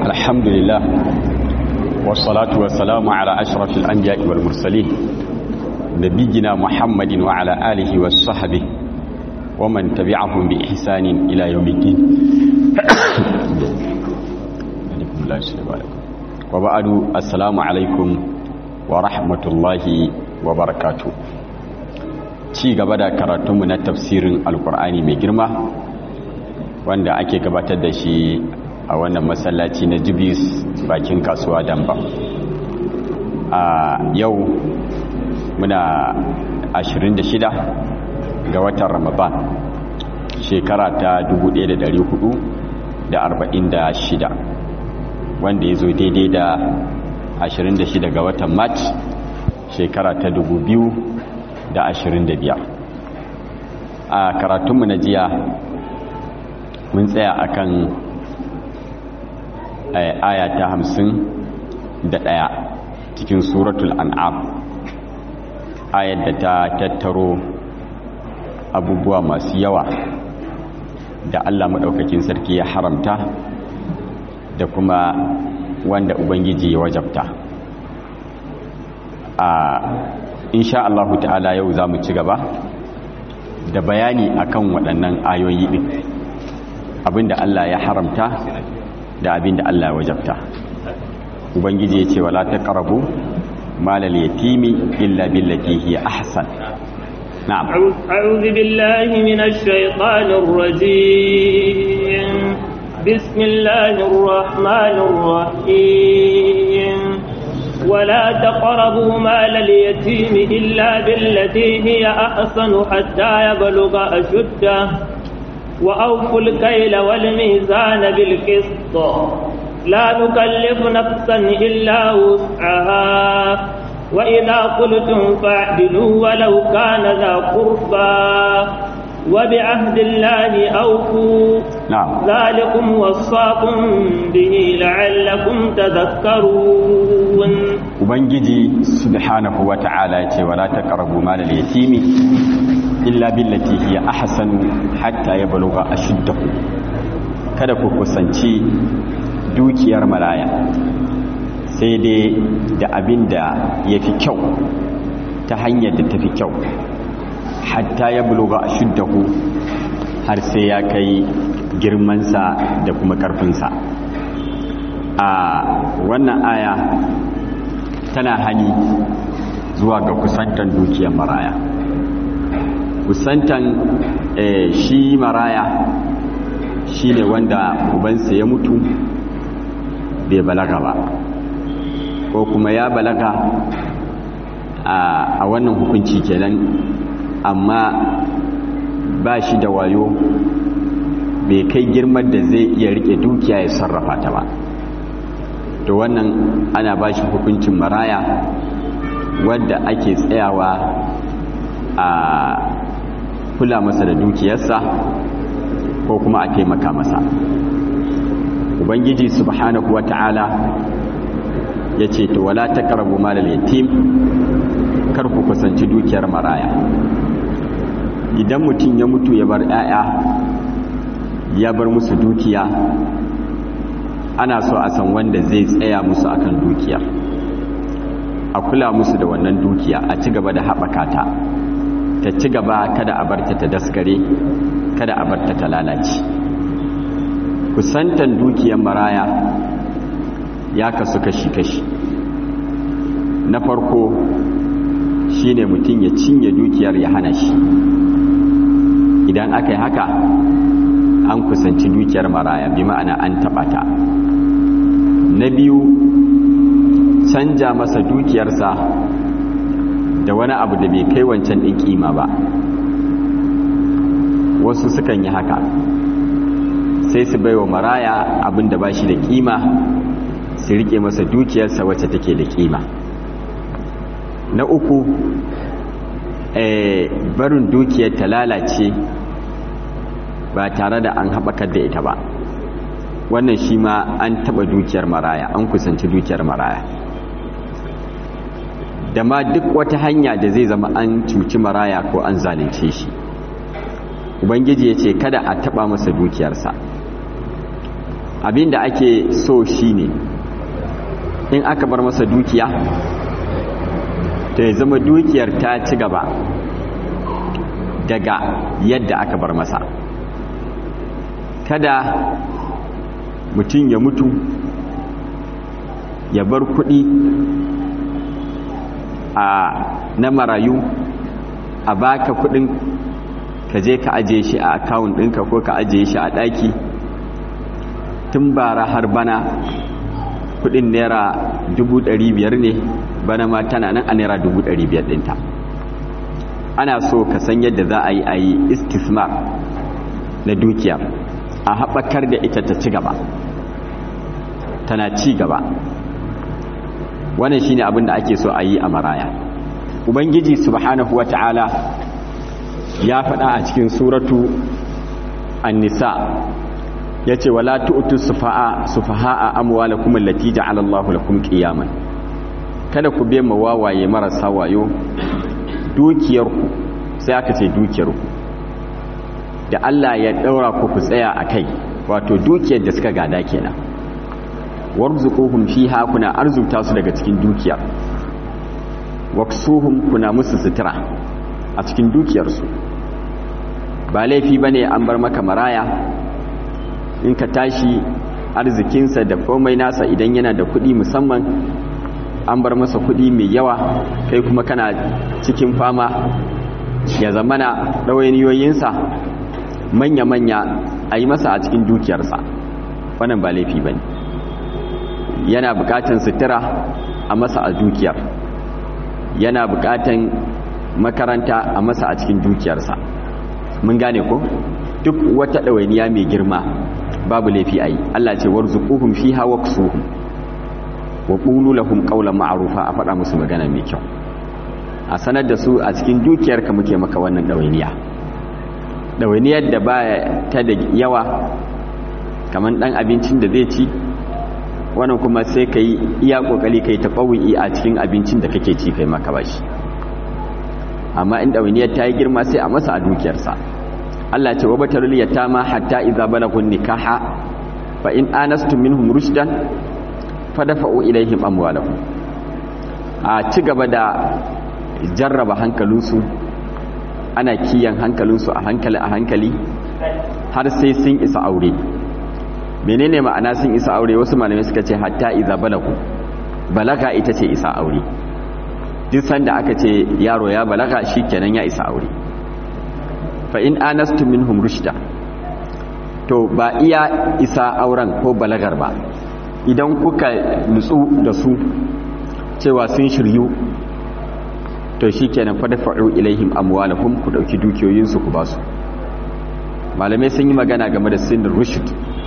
الحمد لله والصلاة والسلام على أشرف الأنبياء والمرسلين نبينا محمد وعلى آله وصحبه ومن تبعهم بإحسان إلى يوم الدين وبعد السلام عليكم ورحمة الله وبركاته ci gaba da karatunmu na tafsirin alkur'ani mai girma wanda ake gabatar da shi a wannan masallaci na jibis bakin kasuwa damba a yau muna 26 ga watan ramadan shekara ta 1446 wanda ya zo daidai da 26 ga watan march shekara ta 2025 a karatunmu na jiya mun tsaya akan aya ta hamsin da ɗaya cikin suratul an'am ayar da ta tattaro abubuwa masu yawa da Allah maɗaukakin sarki ya haramta da kuma wanda Ubangiji ya wajabta a insha Allahu ta'ala yau za mu ci gaba da bayani akan waɗannan ayoyi ɗin abinda Allah ya haramta da abinda Allah ya wajabta ubangiji ya ce wala taqrabu malal yatimi illa billati hiya ahsan na'am a'udhu billahi minash shaitanir rajim bismillahir rahmanir rahim ولا تقربوا مال اليتيم إلا بالتي هي أحسن حتى يبلغ أشده وأوفوا الكيل والميزان بالقسط لا نكلف نفسا إلا وسعها وإذا قلتم فاعدلوا ولو كان ذا قربى وبعهد الله أوفوا نعم ذلكم وصاكم به لعلكم تذكرون ubangiji subhanahu wata'ala ce wala taqrabu malal yatimi illa billati hiya ahsanu hatta yablugha ashuddahu kada ku kusanci dukiyar maraya sai dai da abinda yafi kyau ta hanyar da tafi kyau hatta yablugha ashuddahu har sai ya kai girmansa da kuma karfinsa a wannan aya tana hani zuwa ga kusantan dukiyar maraya kusantan shi maraya shi ne wanda ubansa ya mutu bai balaga ba ko kuma ya balaga a wannan hukunci kenan amma ba shi da wayo bai kai girman da zai iya rike dukiya ya sarrafa ta ba to wannan ana ba shi hukuncin maraya wadda ake tsayawa a kula masa da dukiyarsa ko kuma a taimaka masa ubangiji subhanahu wata'ala ya ce to wala taqrabu malal yatim kar ku kusanci dukiyar maraya idan mutum ya mutu ya bar 'ya'ya ya bar musu dukiya ana so a san wanda zai tsaya musu akan dukiya a kula musu da wannan dukiya a ci gaba da haɓaka ta ta ci gaba kada a barta ta daskare kada a barta ta lalace kusantan dukiyar maraya ya kasu kashi-kashi na farko shine mutum ya cinye dukiyar ya hana shi idan aka yi haka an kusanci dukiyar maraya bi ma'ana an taɓa ta na biyu canja masa dukiyarsa da wani abu da bai kai wancan ɗin ƙima ba wasu sukan yi haka sai su baiwa maraya abin da ba shi da ƙima su riƙe masa dukiyarsa wacce take da ƙima na uku barin dukiyar ta lalace ba tare da an haɓakar da ita ba wannan shi ma an taɓa dukiyar maraya an kusanci dukiyar maraya da ma duk wata hanya da zai zama an cuci maraya ko an zalunce shi ubangiji ya ce kada a taɓa masa dukiyarsa abinda ake so shine in aka bar masa dukiya ta ya zama dukiyar ta ci gaba daga yadda aka bar masa kada mutum ya mutu ya bar kuɗi a na marayu a baka kuɗin ka je ka ajiye shi a akawun ɗinka ko ka ajiye shi a ɗaki tun bara har bana kuɗin naira biyar ne bana ma tana nan a naira biyar ɗinta ana so ka san yadda za a yi a yi istismar na dukiya a haɓakar da ita ta ci gaba tana ci gaba wannan shine abin da ake so a yi a maraya ubangiji subhanahu wata'ala ya faɗa a cikin suratu an-nisa yace wala tu'tu sufaha sufaha amwalakum allati ja'ala Allahu lakum qiyaman kada ku be ma wawaye marasa wayo dukiyarku sai aka ce dukiyarku da Allah ya daura ku ku tsaya akai wato dukiyar da suka gada kenan warzuquhum fiha kuna arzuta su daga cikin dukiyar waksuhum kuna musu sutura a cikin dukiyarsu ba laifi bane an bar maka maraya in ka tashi arzikinsa da komai nasa idan yana da kuɗi musamman an bar masa kuɗi mai yawa kai kuma kana cikin fama ya zamana ɗawainiyoyinsa manya-manya a yi masa a cikin dukiyarsa wannan ba laifi bane yana bukatan sutura a masa a dukiyar yana bukatan makaranta a masa a cikin dukiyarsa mun gane ko duk wata ɗawainiya mai girma babu laifi a yi Allah ce warzuquhum fiha waqsuhum wa qulu lahum qawlan ma'rufa a faɗa musu magana mai kyau a sanar da su a cikin dukiyarka muke maka wannan ɗawainiya ɗawainiyar da ba ta da yawa kamar ɗan abincin da zai ci wannan kuma sai ka yi iya kokali ka yi taɓawi a cikin abincin da kake ci kai maka bashi amma in ɗawainiyar ta yi girma sai a masa a dukiyarsa Allah ce wa batarul yatama hatta idza balagun nikaha fa in anastum minhum rushdan fadfa'u ilaihim amwalahum a ci gaba da jarraba hankalinsu ana kiyan hankalinsu a hankali a hankali har sai sun isa aure menene ma'ana sun isa aure wasu malamai suka ce hatta iza balagu balaga ita ce isa aure duk sanda aka ce yaro ya balaga shikenan ya isa aure fa in anastu minhum rushda to ba iya isa auren ko balagar ba idan kuka nutsu da su cewa sun shiryu to shikenan fa dafa'u ilaihim amwalahum ku dauki dukiyoyinsu ku basu malamai sun yi magana game da sinin rushd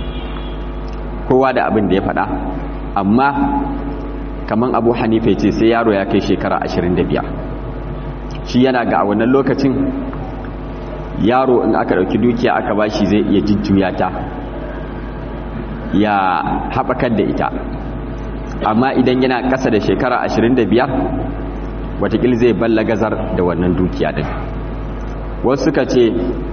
kowa da abin da ya faɗa amma kaman abu hanifa ce sai yaro ya kai shekara 25 shi yana ga a wannan lokacin yaro in aka ɗauki dukiya aka bashi zai iya jujjuya ta ya haɓakar da ita amma idan yana ƙasa da shekara 25 watakil zai balla gazar da wannan dukiya din wasu suka ce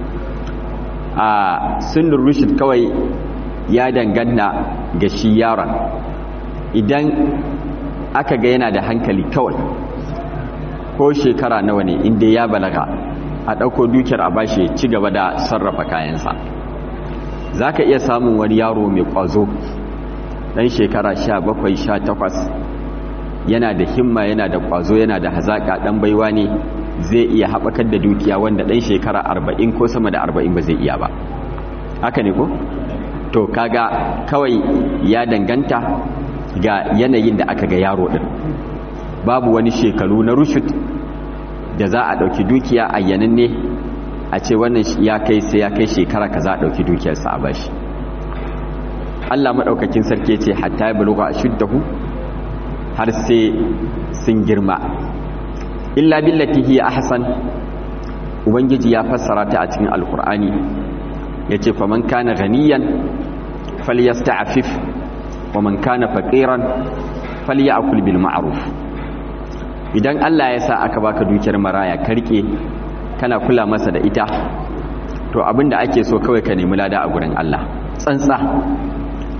a sunnur rushid kawai ya danganta ga shi yaron idan aka ga yana da hankali kawai ko shekara nawa ne inda ya balaga a ɗauko dukiyar a bashi ci gaba da sarrafa kayansa za ka iya samun wani yaro mai ƙwazo ɗan shekara sha bakwai sha takwas yana da himma yana da ƙwazo yana da hazaƙa ɗan baiwa ne zai iya haɓakar da dukiya wanda ɗan shekara arba'in ko sama da arba'in ba zai iya ba haka ne ko? to kaga kawai ya danganta ga yanayin da aka ga yaro din babu wani shekaru na rushut da za a dauki dukiya a yanin ne a ce wannan ya kai sai ya kai shekara ka za a dauki dukiyarsa a bashi Allah madaukakin sarki ce hatta ya buluga ashuddahu har sai sun girma illa billati hiya ahsan ubangiji ya fassara ta a cikin alkur'ani yace faman kana ganiyan falyasta'fif wa man kana faqiran falyakul bil ma'ruf idan Allah ya sa aka baka dukiyar maraya karke kana kula masa da ita to abinda ake so kawai ka nemi lada a gurin Allah tsantsa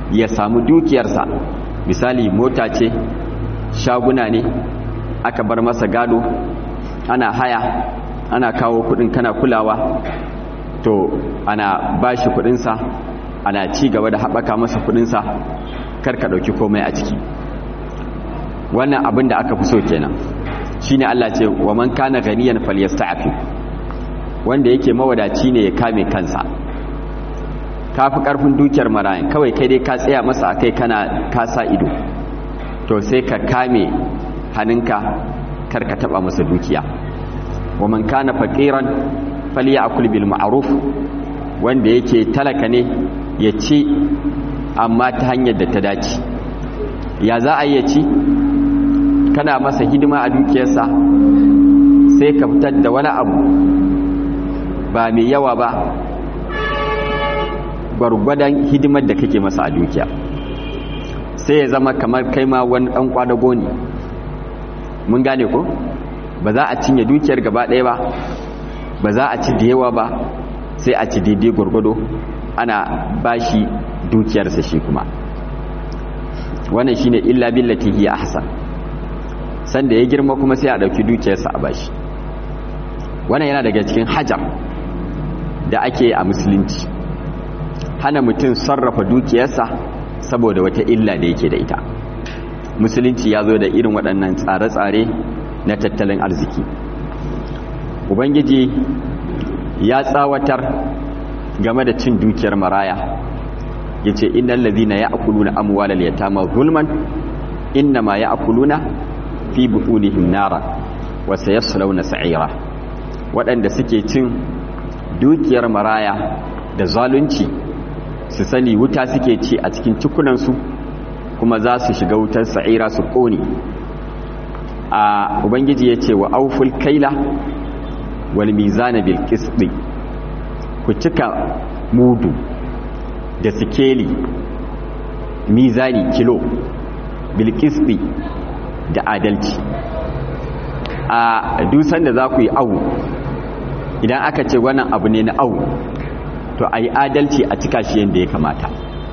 ya samu dukiyarsa misali mota ce shaguna ne aka bar masa gado ana haya ana kawo kudin kana kulawa to ana bashi kudinsa ana ci gaba da haɓaka masa kudinsa karka ɗauki komai a ciki wannan abin da aka fi so kenan shine Allah ce wa man kana ganiyan falyasta'fi wanda yake mawadaci ne ya kame kansa kafi karfin dukiyar marayan kawai kai dai ka tsaya masa akai kana kasa ido to sai ka kame hannunka karka taba masa dukiya wa man kana faqiran falyakul bil ma'ruf wanda yake talaka ne ya ci amma ta hanyar da ta dace ya za a yi ci kana masa hidima a dukiyarsa sai ka fitar da wani abu ba mai yawa ba gwargwadon hidimar da kake masa a dukiya sai ya zama kamar kai ma wani ɗan kwadago ne mun gane ko ba za a cinye dukiyar gaba ɗaya ba ba za a ci da yawa ba sai a ci daidai gwargwado ana bashi dukiyarsa shi kuma wannan shine illa billati hiya ahsan sanda ya girma kuma sai a dauki dukiyarsa a bashi wannan yana daga cikin hajar da ake a musulunci hana mutum sarrafa dukiyarsa saboda wata illa da yake da ita musulunci ya zo da irin waɗannan tsare-tsare na tattalin arziki ubangiji ya tsawatar game da cin dukiyar maraya ya ce innan lazina ya akuluna amwalar yatama zulman inna ma ya akuluna fi butunihim nara wa sayaslawna sa'ira waɗanda suke cin dukiyar maraya da zalunci su sani wuta suke ci a cikin cikunansu kuma za su shiga wutar sa'ira su ƙone a ubangiji ya ce wa auful kaila wal mizana bil qisti ku cika mudu da sikeli mizani kilo bil qisti da adalci a dusan da za ku yi awu idan aka ce wannan abu ne na awu to a yi adalci a cika shi yadda ya kamata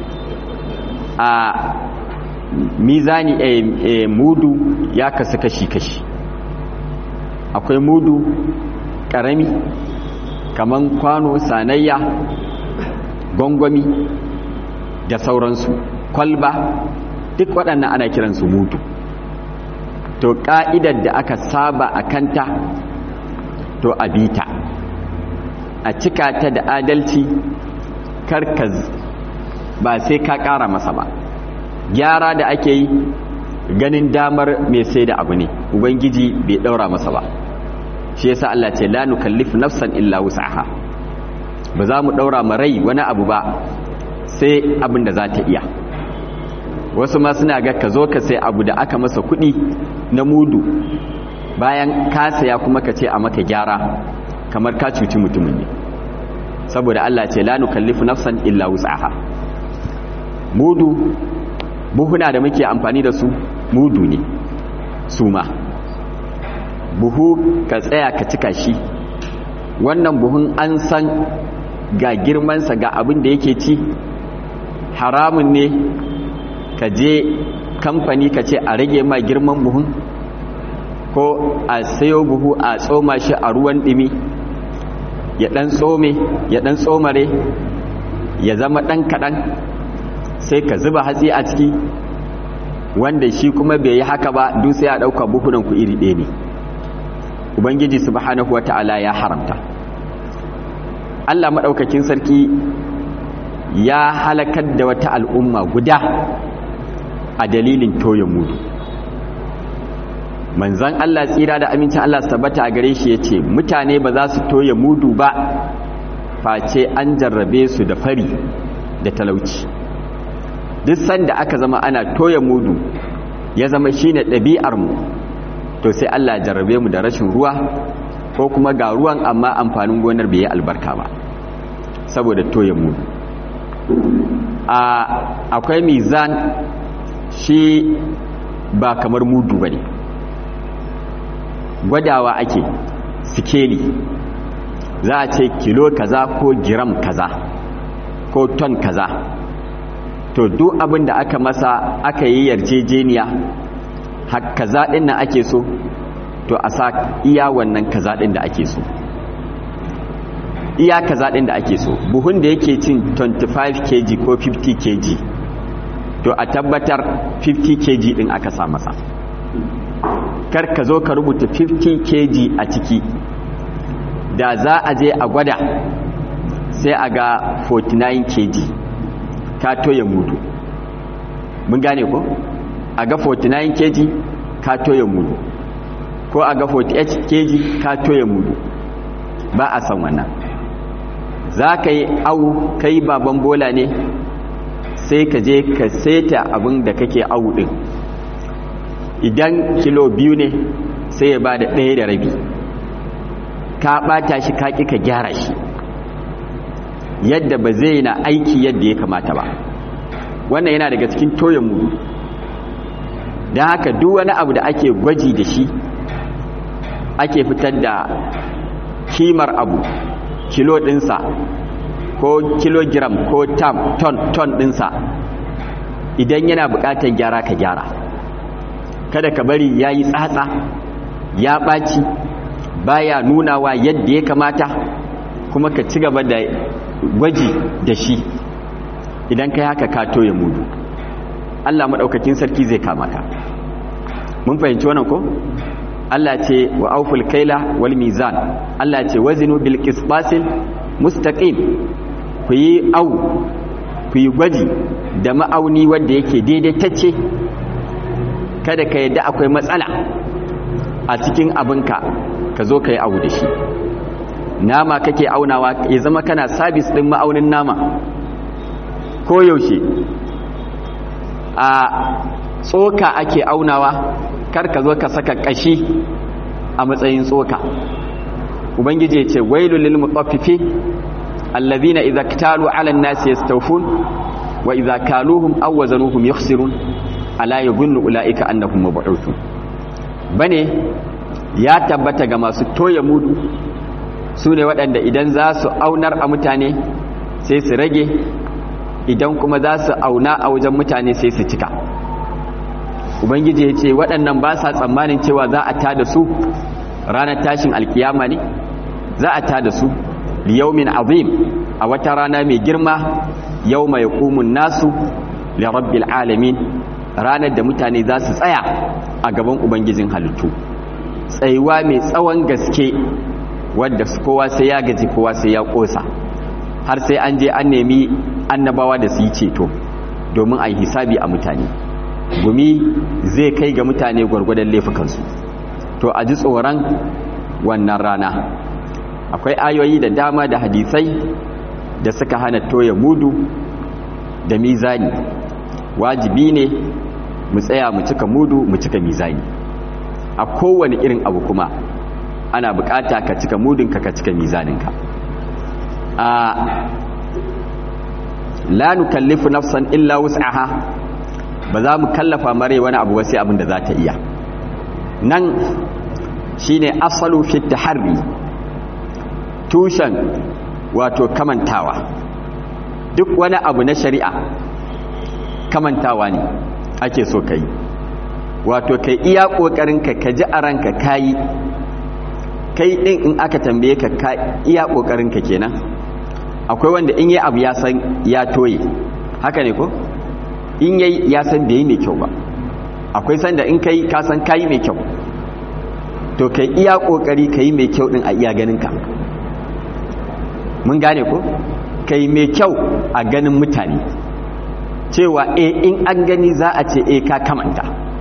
a mizani e, e, mudu ya kasu kashi-kashi akwai mudu ƙarami kaman kwano sanayya gwangwami da sauransu kwalba duk waɗannan ana kiransu mudu to ƙa'idar da aka saba a kanta to a bita a cika ta da adalci karkaz ba sai ka ƙara masa ba gyara da ake yi ganin damar mai sai da abu ne ubangiji bai ɗaura masa ba shi yasa Allah ce la nukallif nafsan illa wus'aha ba za mu ɗaura ma rai wani abu ba sai abin da za ta iya wasu ma suna ga ka zo ka sai abu da aka masa kuɗi na mudu bayan ka saya kuma ka ce a maka gyara kamar ka cuci mutumin ne saboda Allah ce la nukallifu nafsan illa wus'aha mudu buhuna da muke amfani da su mudu ne su ma buhu ka tsaya ka cika shi wannan buhun an san ga girmansa ga abin da yake ci haramun ne ka je kamfani ka ce a rage ma girman buhun ko a sayo buhu a tsoma shi a ruwan ɗimi ya ɗan tsome ya ɗan tsomare ya zama ɗan kaɗan sai ka zuba hatsi a ciki wanda shi kuma bai yi haka ba duk sai a ɗauka buhunan ku iri ɗaya ne ubangiji subhanahu wa ta'ala ya haramta Allah maɗaukakin sarki ya halakar da wata al'umma guda a dalilin toye mudu manzan Allah tsira da amincin Allah su tabbata a gare shi ya ce mutane ba za su toye mudu ba face an jarrabe su da fari da talauci duk sanda aka zama ana toye mudu ya zama shine ɗabi'armu to sai Allah jarrabe mu da rashin ruwa ko kuma ga ruwan amma amfanin gonar bai yi albarka ba saboda toye mudu akwai mizan shi ba kamar mudu ba ne gwadawa ake sikeli za a ce kilo kaza ko giram kaza ko ton kaza to duk abin da aka masa aka yi yarjejeniya kaza ɗin nan ake so to a sa iya wannan kaza ɗin da ake so iya kaza ɗin da ake so buhun da yake cin 25 kg ko 50 kg to a tabbatar 50 kg ɗin aka sa masa kar ka zo ka rubuta 50 kg a ciki da za a je a gwada sai a ga 49 kg ka toye mudu mun gane ko a ga 49 kg ka toye mudu ko a ga 48 kg ka toye mudu ba a san wannan za ka yi au kai baban bola ne sai ka je ka seta abin da kake au din idan kilo biyu ne sai ya ba da ɗaya da rabi ka ɓata shi ka ƙi ka gyara shi yadda ba zai na aiki yadda ya kamata ba wannan yana daga cikin toyon mudu don haka duk wani abu da ake gwaji da shi ake fitar da kimar abu kilo ɗinsa ko kilogiram ko tam ton ton ɗinsa idan yana buƙatar gyara ka gyara kada ka bari ya yi tsatsa ya ɓaci baya nunawa yadda ya kamata kuma ka ci gaba da gwaji da shi idan ka haka ka toye mudu Allah maɗaukakin sarki zai kama ka mun fahimci wannan ko Allah ce wa auful kaila wal mizan Allah ce wazinu bil qisbasil mustaqim ku yi au ku yi gwaji da ma'auni wanda yake daidaitacce kada ka yadda akwai matsala a cikin abinka ka zo ka yi abu da shi nama kake aunawa ya zama kana sabis ɗin ma'aunin nama ko yaushe a tsoka ake aunawa kar ka zo ka saka ƙashi a matsayin tsoka ubangiji ce wailul lil mutaffifin allazina idza ktalu ala an-nasi yastawfun wa idza kaluhum aw wazanuhum yukhsirun ala yadhunnu ulaika annahum mab'uthun bane ya tabbata ga masu toya mudu su ne waɗanda idan za su aunar a mutane sai su rage idan kuma za su auna a wajen mutane sai su cika ubangiji ya ce waɗannan ba sa tsammanin cewa za a tada su ranar tashin alkiyama ne za a tada su liyaumin azim a wata rana mai girma yau mai ƙumun nasu lirabbil alamin ranar da mutane za su tsaya a gaban ubangijin halittu tsayuwa mai tsawon gaske wadda kowa sai ya gaji kowa sai ya kosa har sai an je an nemi annabawa da su yi ceto domin a yi hisabi a mutane gumi zai kai ga mutane gwargwadon laifukansu to a ji tsoron wannan rana akwai ayoyi da dama da hadisai da suka hana toya mudu da mizani wajibi ne mu tsaya mu cika mudu mu cika mizani a kowane irin abu kuma ana bukata ka cika mudinka ka cika mizaninka a la nukallifu nafsan illa wus'aha ba za mu kallafa mare wani abu sai abin da za ta iya nan shine asalu fi taharri tushen wato kamantawa duk wani abu na shari'a kamantawa ne ake so kai wato kai iya kokarin ka kaji a ranka kayi kai din in aka tambaye ka ka iya kokarin ka kenan akwai wanda in yi abu ya san ya toye haka ne ko in yayi ya san bai mai kyau ba akwai sanda in kai ka san kayi mai kyau to kai iya kokari kai mai kyau din a iya ganin ka mun gane ko kai mai kyau a ganin mutane cewa e in an gani za a ce e ka kamanta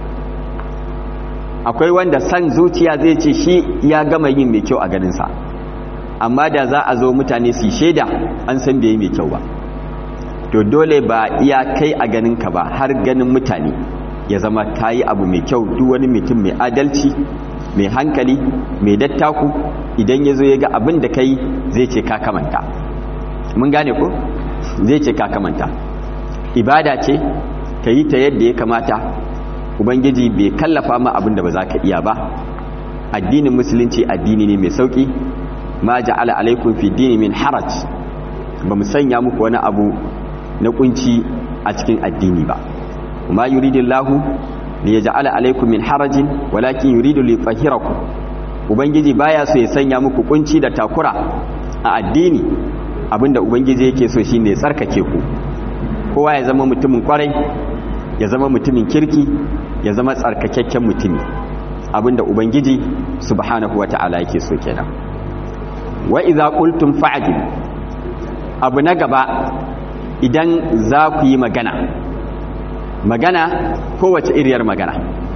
akwai wanda san zuciya zai ce shi ya gama yin mai kyau a ganinsa amma da za a zo mutane su shaida an san bai yi mai kyau ba to dole ba iya kai a ganinka ba har ganin mutane ya zama ta yi abu mai kyau duk wani mutum mai adalci mai hankali mai dattaku idan ya zo ya ga abin da kai zai ce ka kamanta mun gane ko zai ce ka kamanta ibada ce ka yi ta yadda ya kamata ubangiji bai kallafa ma abin da ba za ka iya ba addinin musulunci addini ne mai sauki ma ja'ala alaikum fi dini min haraj ba mu sanya muku wani abu na kunci a cikin addini ba kuma yuridillahu li yaj'ala alaykum min harajin walakin yuridu li yutahhirakum ubangiji baya so ya sanya muku kunci da takura a addini abinda ubangiji yake so shine ya tsarkake ku kowa ya zama mutumin kwarai ya zama mutumin kirki ya zama tsarkakakken mutumi abinda ubangiji subhanahu wata'ala yake so kenan wa idza qultum fa'dil abu na gaba idan za ku yi magana magana kowace iriyar magana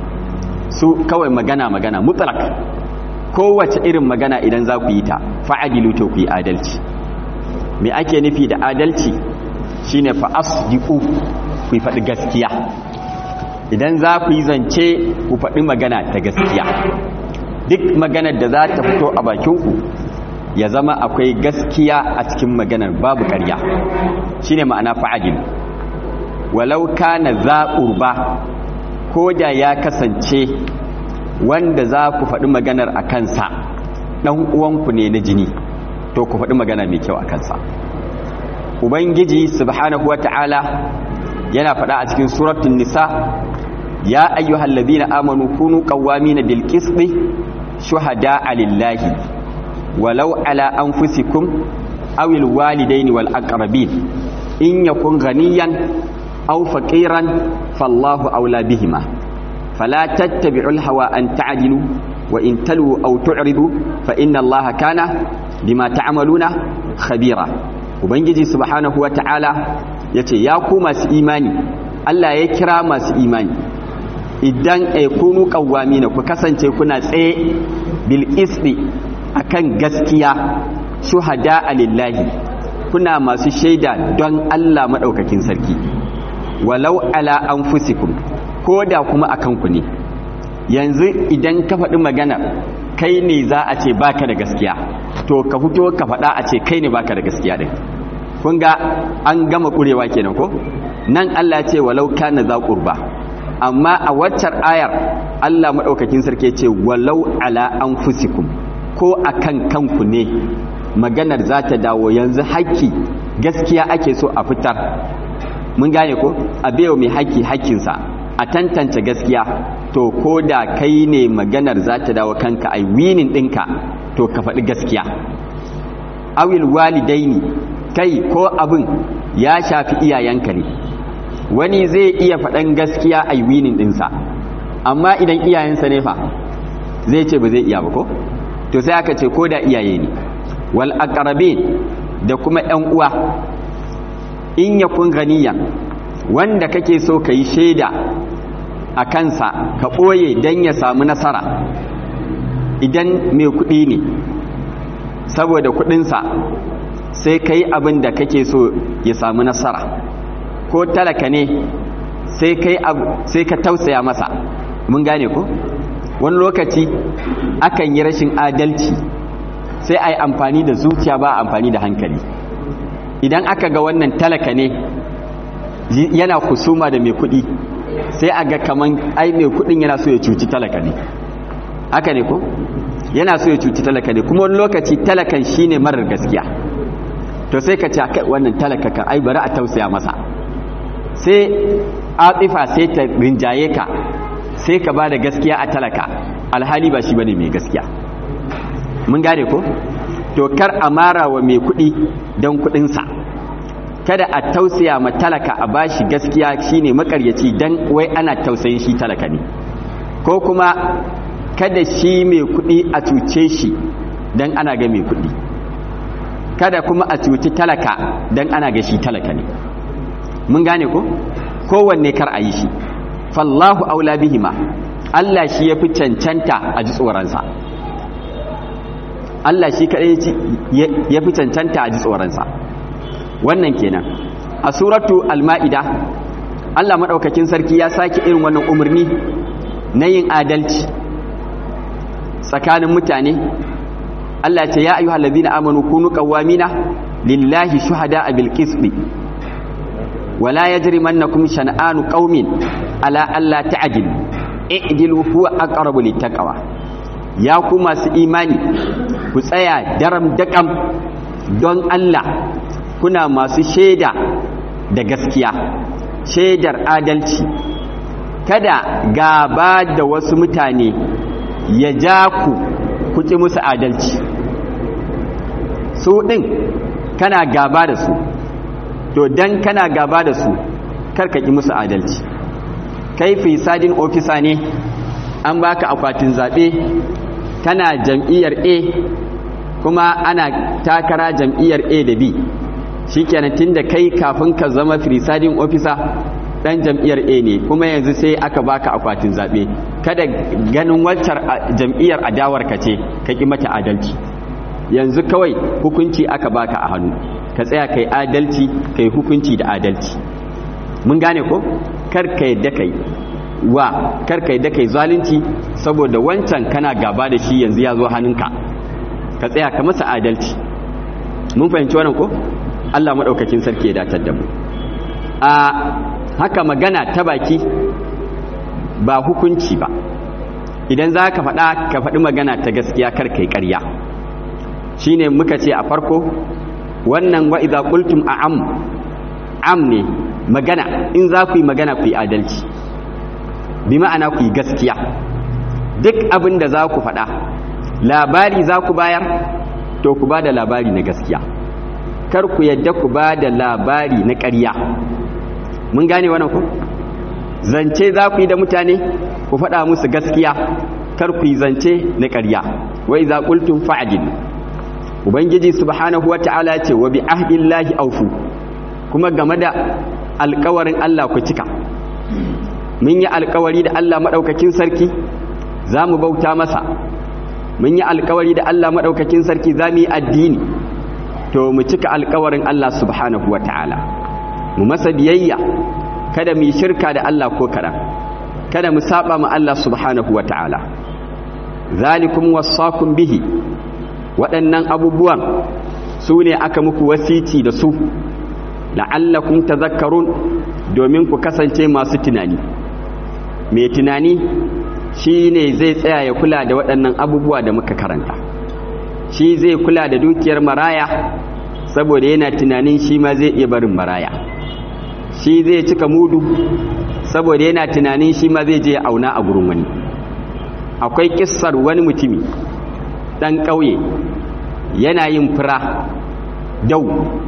su kawai magana magana mutlak kowace irin magana idan za ku yi ta fa'adilu to ku yi adalci me ake nufi da adalci shine fa asdiqu ku faɗi gaskiya idan za ku yi zance ku faɗi magana ta gaskiya duk maganar da za ta fito a bakinku ya zama akwai gaskiya a cikin maganar babu ƙarya shine ma'ana fa'adil walau kana za urba ko da ya kasance wanda za ku faɗi maganar a kansa ɗan uwanku ne na jini to ku faɗi magana mai kyau a kansa ubangiji subhanahu wata'ala yana faɗa a cikin suratun nisa ya ayyuhal ladina amanu kunu qawwamina bil qisti shuhada'a lillahi walau ala anfusikum aw al walidaini wal aqrabin in yakun ghaniyan aw faqiran fallahu awla bihima fala tattabi'ul hawa an ta'dilu wa in talu aw tu'ridu fa inna allaha kana bima ta'maluna khabira ubangiji subhanahu wata'ala yace ya ku masu imani Allah ya kira masu imani idan ay kunu qawwamina ku kasance kuna tsaye bil qisti akan gaskiya shuhada lillahi kuna masu shaida don Allah madaukakin sarki walau ala anfusikum koda kuma akan ku ne yanzu idan ka faɗi magana kai ne za a ce baka da gaskiya to ka fito ka faɗa a ce kai ne baka da gaskiya din kun ga an gama kurewa kenan ko nan Allah ce walau kana za qurba amma a waccar ayar Allah madaukakin sarki ce walau ala anfusikum ko akan kanku ne maganar za ta dawo yanzu haƙƙi gaskiya ake so a fitar mun gane ko a bayo mai haƙƙi haƙƙinsa a tantance gaskiya to ko da kai ne maganar za ta dawo kanka ai winin ɗinka to ka faɗi gaskiya awil walidaini kai ko abin ya shafi iyayenka ne wani zai iya faɗan gaskiya a winin ɗinsa amma idan iyayensa ne fa zai ce ba zai iya ba ko to sai aka ce ko da iyaye ne wal aqrabin da kuma ƴan uwa in yakun ganiya wanda kake so ka yi shaida a kansa ka ɓoye don ya samu nasara idan mai kuɗi ne saboda kuɗinsa sai ka yi abin da kake so ya samu nasara ko talaka ne sai ka tausaya masa mun gane ko wani lokaci akan yi rashin adalci sai a yi amfani da zuciya ba amfani da hankali idan aka ga wannan talaka ne yana kusuma da mai kudi sai a ga kaman ai mai kudin yana so ya cuci talaka ne haka ne ko yana so ya cuci talaka ne kuma wani lokaci talakan shine marar gaskiya to sai ka ce kai wannan talaka kan ai bari a tausaya masa sai atifa sai ta rinjaye ka sai ka ba da gaskiya a talaka alhali ba shi bane mai gaskiya mun gane ko to kar a mara wa mai kudi don kudinsa kada a tausaya ma talaka a bashi gaskiya shine makaryaci dan wai ana tausayin shi talaka ne ko kuma kada shi mai kudi a cuce shi dan ana ga mai kudi kada kuma a cuci talaka dan ana ga shi talaka ne mun gane ko kowanne kar a yi shi fallahu aula bihima Allah shi ya fi cancanta a ji tsoronsa Allah shi kaɗai ya fi cancanta a ji tsoronsa wannan kenan a suratu al-ma'ida Allah maɗaukakin sarki ya sake irin wannan umarni na yin adalci tsakanin mutane Allah ce ya ayyuhal ladina amanu kunu qawwamina lillahi shuhada'a bil qisti wala yajrimannakum shan'anu qaumin ala alla ta'dilu i'dilu huwa aqrabu littaqwa ya ku masu imani ku tsaya daram daƙam don Allah kuna masu shaida da gaskiya shaidar adalci kada gaba da wasu mutane ya ja ku kuki musu adalci su ɗin kana gaba da su to dan kana gaba da su karkaki musu adalci kai fisadin ofisa ne an baka akwatin zaɓe kana jam'iyyar a kuma ana takara jam'iyyar a da b shikenan tunda kai kafin ka zama fisadin ofisa dan jam'iyyar a ne kuma yanzu sai aka baka akwatin zaɓe kada ganin waccar jam'iyyar adawar ka ce ka ƙi mata adalci yanzu kawai hukunci aka baka a hannu ka tsaya kai adalci kai hukunci da adalci mun gane ko kar ka yadda kai wa kar ka yadda kai zalunci saboda wancan kana gaba da shi yanzu ya zo hannunka ka tsaya ka masa adalci mun fahimci wannan ko Allah madaukakin sarki ya datar da mu a haka magana ta baki ba hukunci ba idan za ka faɗa ka faɗi magana ta gaskiya kar kai ƙarya shine muka ce a farko wannan wa idza qultum a'am am ne magana in za ku yi magana ku yi adalci bi ma'ana ku yi gaskiya duk abin da za ku faɗa labari za ku bayar to ku ba da labari na gaskiya kar ku yadda ku ba da labari na ƙarya mun gane wannan ku zance za ku yi da mutane ku faɗa musu gaskiya kar ku yi zance na ƙarya wa idza qultum fa'dil ubangiji subhanahu wata'ala ce wa bi ahdillahi aufu kuma game da alkawarin Allah ku cika mun yi alkawari da Allah madaukakin sarki za mu bauta masa mun yi alkawari da Allah madaukakin sarki za mu yi addini to mu cika alkawarin Allah subhanahu wata'ala mu masa biyayya kada mu yi shirka da Allah ko kaɗan kada mu saba ma Allah subhanahu wata'ala zalikum wasaqum bihi waɗannan abubuwan su ne aka muku wasici da su la'allakum tazakkarun domin ku kasance masu tunani mai tunani shi ne zai tsaya ya kula da waɗannan abubuwa da muka karanta shi zai kula da dukiyar maraya saboda yana tunanin shi ma zai iya barin maraya shi zai cika mudu saboda yana tunanin shi ma zai je auna a gurin wani akwai kissar wani mutumi ɗan ƙauye yana yin fura dau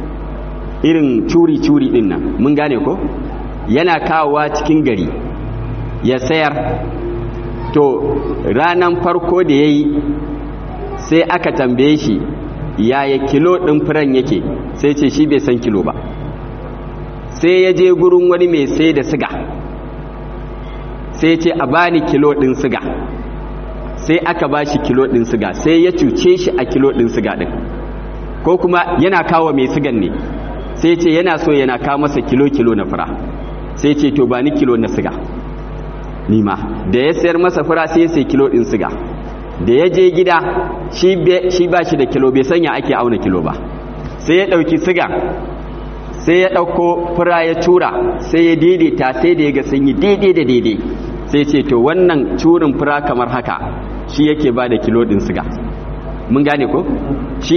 irin curi-curi ɗin nan mun gane ko yana kawowa cikin gari ya sayar to ranan farko da ya yi sai aka tambaye shi yaya kilo ɗin furen yake sai ce shi bai san kilo ba sai ya je gurin wani mai sai da siga sai ce a bani kilo ɗin siga sai aka ba shi kilo ɗin siga sai ya cuce shi a kilo ɗin siga ɗin ko kuma yana kawo mai sigan ne sai ce yana so yana kawo masa kilo-kilo na fura sai ce to ba ni kilo na siga nima da ya sayar masa fura sai ya sai kilo ɗin siga da ya je gida shi ba shi da kilo bai sanya ake auna kilo ba sai ya ɗauki siga sai ya ɗauko fura ya tura sai ya daidaita sai da ya ga sun yi daidai da daidai sai ce to wannan curin fura kamar haka shi yake ba da kilo ɗin siga mun gane ko shi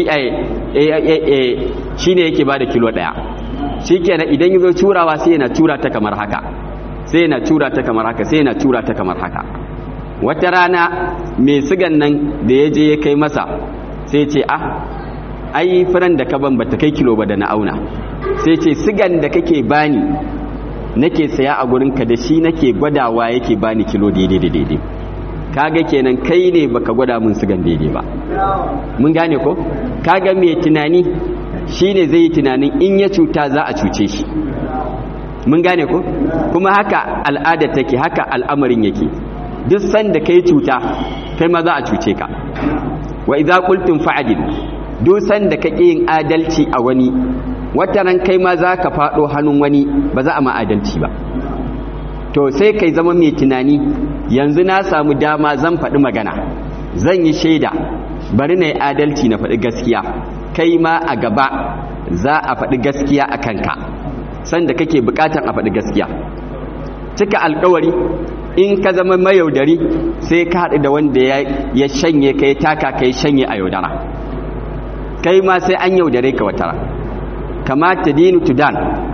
shi ne yake ba da kilo ɗaya shi kenan idan yi zo curawa sai yana cura ta kamar haka sai yana cura ta kamar haka sai yana cura ta kamar haka wata rana mai sigan nan da ya je ya kai masa sai ce ah ai furan da ka ban bata kai kilo ba da na auna sai ce sigan da kake bani nake saya a gurinka da shi nake gwadawa yake bani kilo daidai da daidai kaga kenan kai ne baka gwada mun sigan daidai ba mun gane ko kaga mai tunani shine zai yi tunanin in ya cuta za a cuce shi mun gane ko kuma haka al'ada take haka al'amarin yake duk sanda kai cuta kai ma za a cuce ka wa idza qultum fa'dil duk sanda kake yin adalci a wani wata ran kai ma za ka faɗo hannun wani ba za a ma adalci ba to sai kai zama mai tunani yanzu na samu dama zan faɗi magana zan yi shaida bari na yi adalci na faɗi gaskiya kai ma a gaba za a faɗi gaskiya a kanka sanda kake buƙatar a faɗi gaskiya cika alkawari in ka zama mayaudari sai ka haɗu da wanda ya shanye ka ya taka ka ya shanye a yaudara kai ma sai an yaudare ka watara kamata dinu tudan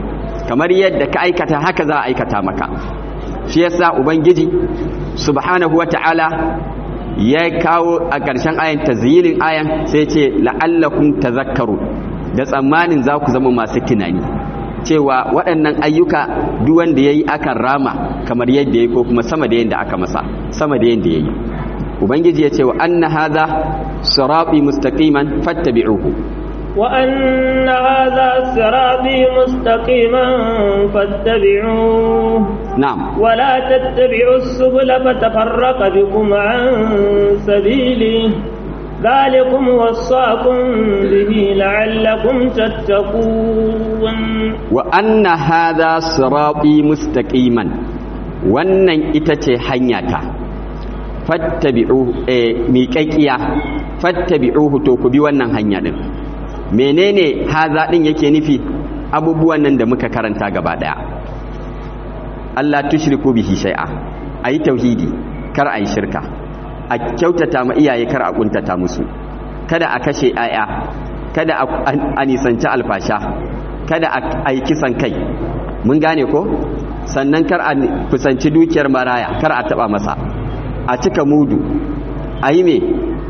kamar yadda ka aikata haka za a aikata maka shi yasa ubangiji subhanahu wata'ala ya kawo a ƙarshen ayan tazyilin ayan sai ce la'allakum tazakkaru da tsammanin za ku zama masu tunani cewa waɗannan ayyuka duk wanda yayi akan rama kamar yadda yayi ko kuma sama da yadda aka masa sama da yadda yayi ubangiji ya ce wa anna hadha sirati mustaqiman fattabi'uhu وأن هذا صراطي مستقيما فاتبعوه na'am ولا تتبعوا السبل فتفرق بكم عن سبيله ذلكم وصاكم به لعلكم تتقون wa anna hadha sirati mustaqiman wannan ita ce hanyata fattabi'u eh miƙaƙiya fattabi'uhu to ku bi wannan hanya din menene haza din yake nufi abubuwan nan da muka karanta gaba daya Allah tushriku bihi shay'a ayi tauhidi kar ayi shirka a kyautata ma iyaye kar a kuntata musu kada a kashe aya kada a nisanci alfasha kada a yi kisan kai mun gane ko sannan kar a kusanci dukiyar maraya kar a taba masa a cika mudu a yi me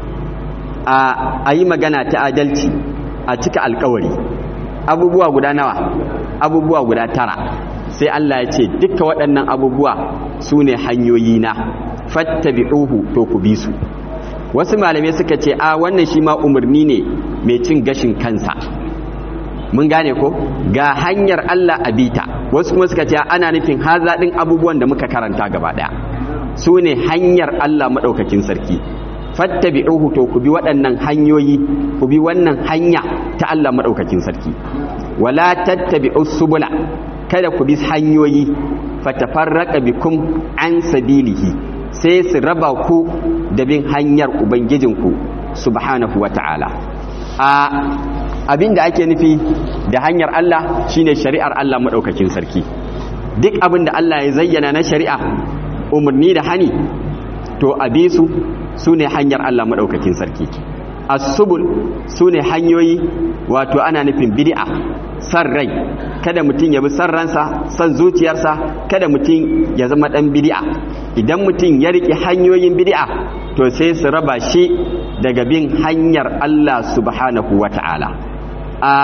a yi magana ta adalci a cika alkawari abubuwa guda nawa abubuwa guda tara sai Allah ya ce duka waɗannan abubuwa su ne hanyoyi na fattabi'uhu to ku bi su wasu malamai suka ce a wannan shi ma umarni ne mai cin gashin kansa mun gane ko ga hanyar Allah a bita wasu kuma suka ce ana nufin haza ɗin abubuwan da muka karanta gaba ɗaya su ne hanyar Allah maɗaukakin sarki fattabi'uhu to ku bi waɗannan hanyoyi ku bi wannan hanya ta Allah maɗaukakin sarki wala tattabi'us subula kada ku bi hanyoyi fatafarraqa bikum an sabilihi sai su raba ku da bin hanyar ubangijinku subhanahu wata'ala a abinda ake nufi da hanyar Allah shine shari'ar Allah maɗaukakin sarki duk abin da Allah ya zayyana na shari'a umarni da hani to a bi su su ne hanyar Allah maɗaukakin sarki asubul su ne hanyoyi wato ana nufin bid'a san rai kada mutum ya bi san ransa san zuciyarsa kada mutum ya zama ɗan bid'a idan mutum ya riƙe hanyoyin bid'a to sai su raba shi daga bin hanyar Allah subhanahu wa ta'ala a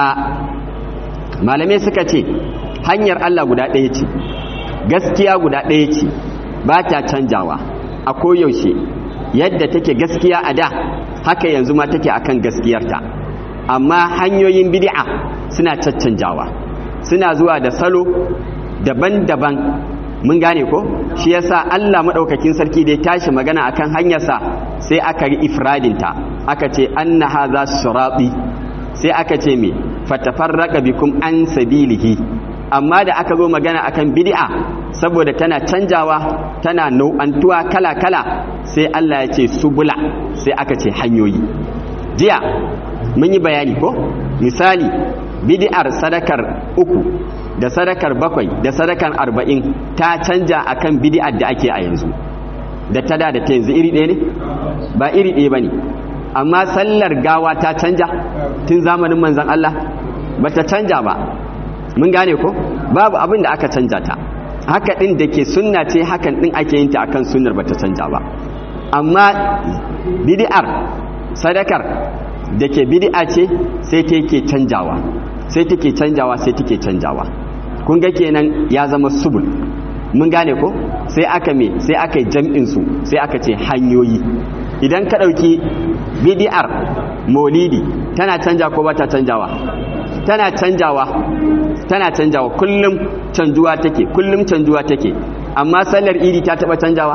malamai suka ce hanyar Allah guda ɗaya ce gaskiya guda ɗaya ce ba ta canjawa a koyaushe yadda take gaskiya a da haka yanzu ma take akan gaskiyarta amma hanyoyin bid'a suna caccanjawa suna zuwa da salo daban-daban mun gane ko shi yasa Allah madaukakin sarki da ya tashi magana akan hanyarsa sai aka yi ifradinta aka ce anna hadha sirati sai aka ce me fatafarraqa bikum an sabilihi amma da aka zo magana akan bid'a saboda tana canjawa tana nau'antuwa kala-kala sai Allah ya ce subula sai aka ce hanyoyi jiya mun yi bayani ko misali bid'ar sadakar uku da sadakar bakwai da sadakar arba'in ta canja akan bid'ar da ake a yanzu da ta da da ta yanzu iri ɗaya ne ba iri ɗaya ba ne amma sallar gawa ta canja tun zamanin manzan Allah ba ta canja ba mun gane ko babu abin da aka canja ta haka ɗin da ke sunna ce hakan ɗin ake yin ta akan sunnar ba ta canja ba amma bid'ar sadakar da ke bid'a ce sai take canjawa sai take canjawa sai take canjawa kun ga kenan ya zama subul mun gane ko sai aka me sai aka yi jam'in su sai aka ce hanyoyi idan ka ɗauki bid'ar maulidi tana canja ko ba ta canjawa tana canjawa tana canjawa kullum canjuwa take kullum canjuwa take amma sallar idi ta taba canjawa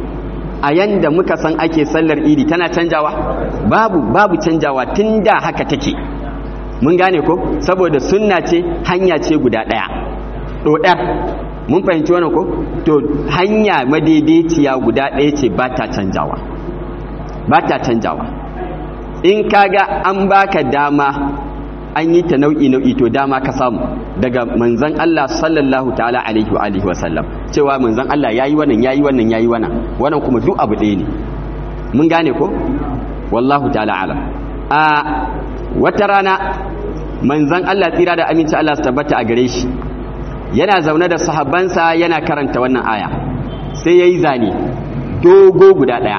a yanda muka san ake sallar idi tana canjawa babu babu canjawa tunda haka take mun gane ko saboda sunna ce hanya ce guda daya dodar mun fahimci wannan ko to hanya madaidaiciya guda daya ce ba ta canjawa ba ta canjawa in kaga an baka dama an yi ta nau'i nau'i to dama ka samu daga manzon Allah sallallahu ta'ala alaihi wa alihi wa sallam cewa manzon Allah yayi wannan yayi wannan yayi wannan wannan kuma duk abu ɗaya ne mun gane ko wallahu ta'ala alam a wata rana manzon Allah tsira da aminci Allah su tabbata a gare shi yana zaune da sahabbansa yana karanta wannan aya sai yayi zane dogo guda daya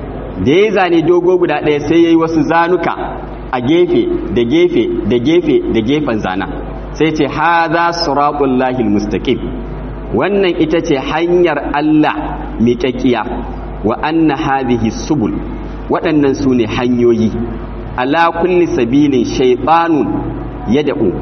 da yayi zane dogo guda daya sai yayi wasu zanuka a gefe da gefe da gefe da gefen zana sai ce hadha siratul mustaqim wannan ita ce hanyar Allah miƙaƙiya wa anna hadhihi subul waɗannan su ne hanyoyi ala kulli sabilin shaytanun yad'u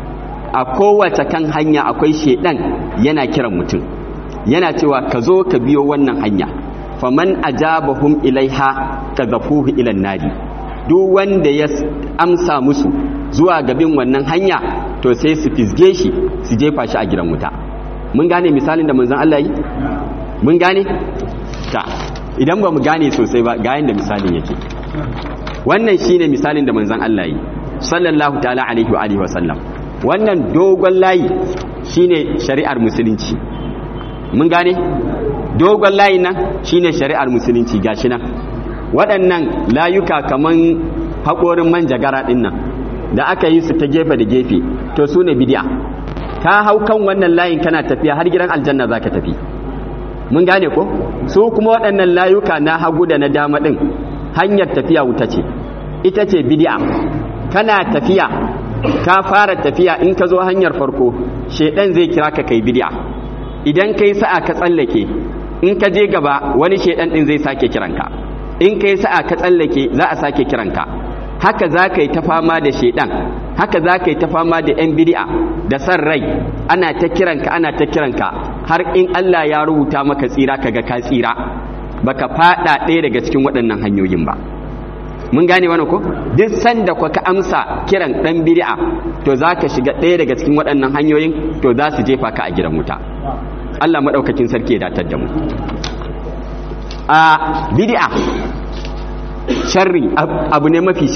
a kowace kan hanya akwai shedan yana kiran mutum yana cewa ka zo ka biyo wannan hanya faman ajabahum ilaiha kadhafuhu ila nari duk wanda ya amsa musu zuwa gabin wannan hanya to sai su fisge shi su jefa shi a gidan wuta mun gane misalin da manzon Allah yi mun gane ta idan ba mu gane sosai ba ga yanda misalin yake wannan shine misalin da manzon Allah yi sallallahu ta'ala alaihi wa alihi wa sallam wannan dogon layi shine shari'ar musulunci mun gane dogon layi nan shine shari'ar musulunci gashi nan waɗannan layuka kaman haƙorin manjagara ɗin nan da aka yi su ta gefe da gefe to su ne bidiya ka hau kan wannan layin kana tafiya har gidan aljanna za ka tafi mun gane ko su kuma waɗannan layuka na hagu da na dama ɗin hanyar tafiya wuta ce ita ce bidiya kana tafiya ka fara tafiya in ka zo hanyar farko shedan zai kira ka kai bidiya idan kai sa'a ka tsallake in ka je gaba wani shedan din zai sake kiranka in kai sa'a ka tsallake za a sake kiranka haka za ka yi ta fama da shedan haka za ka yi ta fama da yan bidi'a da san rai ana ta kiranka ana ta kiranka har in Allah ya rubuta maka tsira kaga ka tsira baka fada ɗaya daga cikin waɗannan hanyoyin ba mun gane wani ko duk sanda ku ka amsa kiran dan bid'a to zaka shiga ɗaya daga cikin waɗannan hanyoyin to za su jefa ka a gidan wuta Allah madaukakin sarki ya datar da mu a bid'a sharri abu ne mafi